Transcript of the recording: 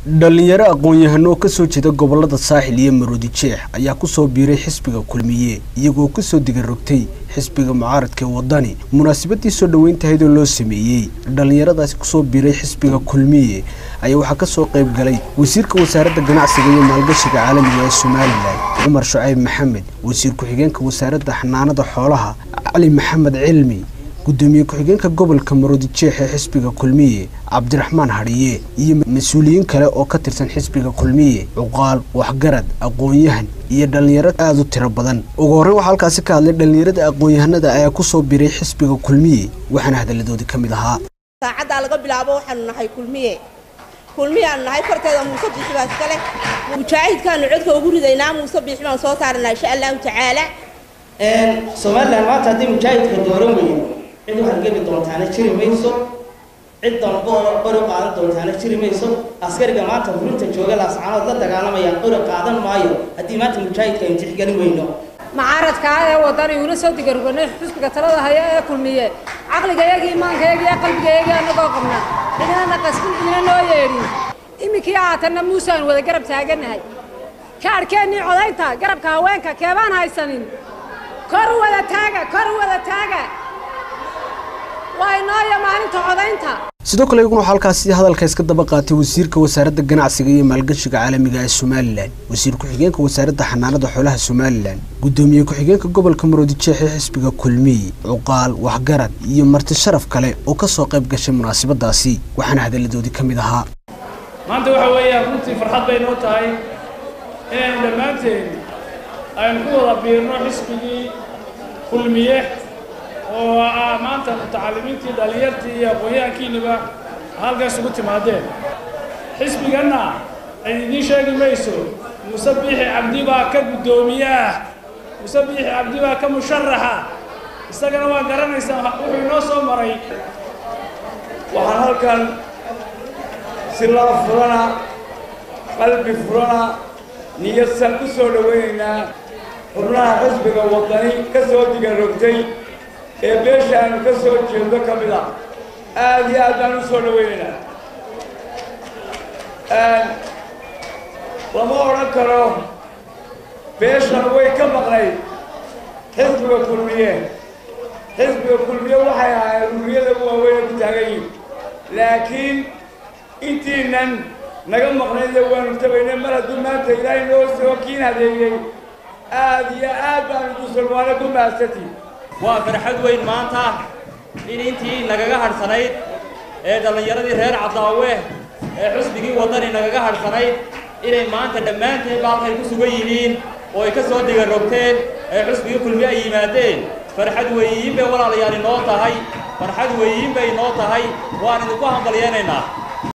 dhalinyaro aqoon-yahano oo kasoo jeeda gobolada saaxil iyo maroodi jeex ayaa kusoo biiray xisbiga kulmiye iyagoo kasoo digarogtay xisbiga mucaaradka ee wadani munaasabadii soo dhoweyntahaydoo loo sameeyey dhalinyaradaasi kusoo biiray xisbiga kulmiye ayaa waxaa kasoo qayb galay wasiirka wasaaradda ganacsiga iyo maalgashiga caalamiga ee somalilan cumar shucayb maxamed wasiir ku-xigeenka wasaaradda xanaanada xoolaha cali maxamed cilmi gudoomiye ku-xigeenka gobolka maroodi jeex ee xisbiga kulmiye cabdiraxmaan hadhiye iyo mas-uuliyiin kale oo ka tirsan xisbiga kulmiye cuqaal waxgarad aqoon-yahan iyo dhalinyaro aada u tiro badan ugu horreyn waxaa halkaasi ka hadlay dhalinyarada aqoon-yahanada ayaa kusoo biray xisbiga kulmiye waxaana hadaladoodii ka mid ahaa saacaddaa laga bilaabo waxaanu nahay kulmiye kulmiyaanu nahay korteeda muuse biixi baa iska leh mujaahidkaanu codka ugu ridaynaa muuse biixi baan soo saaranaa insha allahu tacaala somalilan maanta haddii mujaahidka dooran weyno cid waxaad geli doontaana jiri mayso cid danbo qori qaadan doontaana jiri mayso askariga maanta furinta jooga laascaanood la dagaalamaya qori qaadan maayo haddii maanta mujaahidka aynu tixgelin weyno mucaaradkaa ee wadani uuna soo digargonay xusbiga talada haya ee kulmiye caqligayagii imaankayagii ee qalbigayagii anagoo qabna cidinana qasbin cidina noo yeedhin iminkii haatanna muusaan wada garab taaganahay kaarhkeennii codaynta garabka haweenka keebaan haysanin kor wada taaga kor wada taaga waa inooya maalinta codaynta sidoo kale iyaguna waxaa halkaasi hadalka iska daba qaatay wasiirka wasaaradda ganacsiga iyo maalgashiga caalamiga ee somalilan wasiir ku-xigeenka wasaaradda xanaanada xoolaha somalilan gudoomiye ku-xigeenka gobolka maroodi jeex ee xisbiga kulmiye cuqaal waxgarad iyo marti sharaf kale oo kasoo qayb gashay munaasabadaasi waxaana hadaladoodii ka mid ahaa maanta waxa weeyaan runtii farxad bay noo tahay inaynu dhammaanteen aynu ku wada biirno xisbigii kulmiye oo ah maanta mutacalimiintii dhallinyartii iyo aqoon-yahankiinaba halkaas ugu timaadeen xisbiganna cid idiin sheegi mayso muuse biixi cabdi baa ka guddoomiye ah muuse biixi cabdi baa ka musharaxa isagana waa garanaysaa wuxuu inoo soo maray waxaan halkan si laba furana qalbi furana niyadsan ku soo dhowaynaynaa xubnaha xisbiga waddani ka soo digarogtay ee beesha aanu ka soo jeedo ka mid ah aada iyo aad baan u soo dhawaynaynaa lama odhan karo beeshan way ka maqnayd xisbiga kulmiye xisbiga kulmiye waxay ahaayeen ururiyada u waaweyne ku taagan yihin laakiin intiinan naga maqnayda waanu tabaynay mar hadduu maanta ilaahay noo soo kiin hadeeyey aada iyo aad baanu dusulmaano ku mahadsantii waa farxad weyn maanta in intii nagaga hadhsanayd ee dhallinyaradii reer caddaawe ee xusbigii waddani nagaga hadhsanayd inay maanta dhammaanteen baalkay ku sugan yihiin oo ay ka soo digarogteen ee xusbigii kulmi ay yimaadeen farxad weeyiin bay walaalayaal inoo tahay farxad weeyiin bay inoo tahay waan idinku hambalyeenaynaa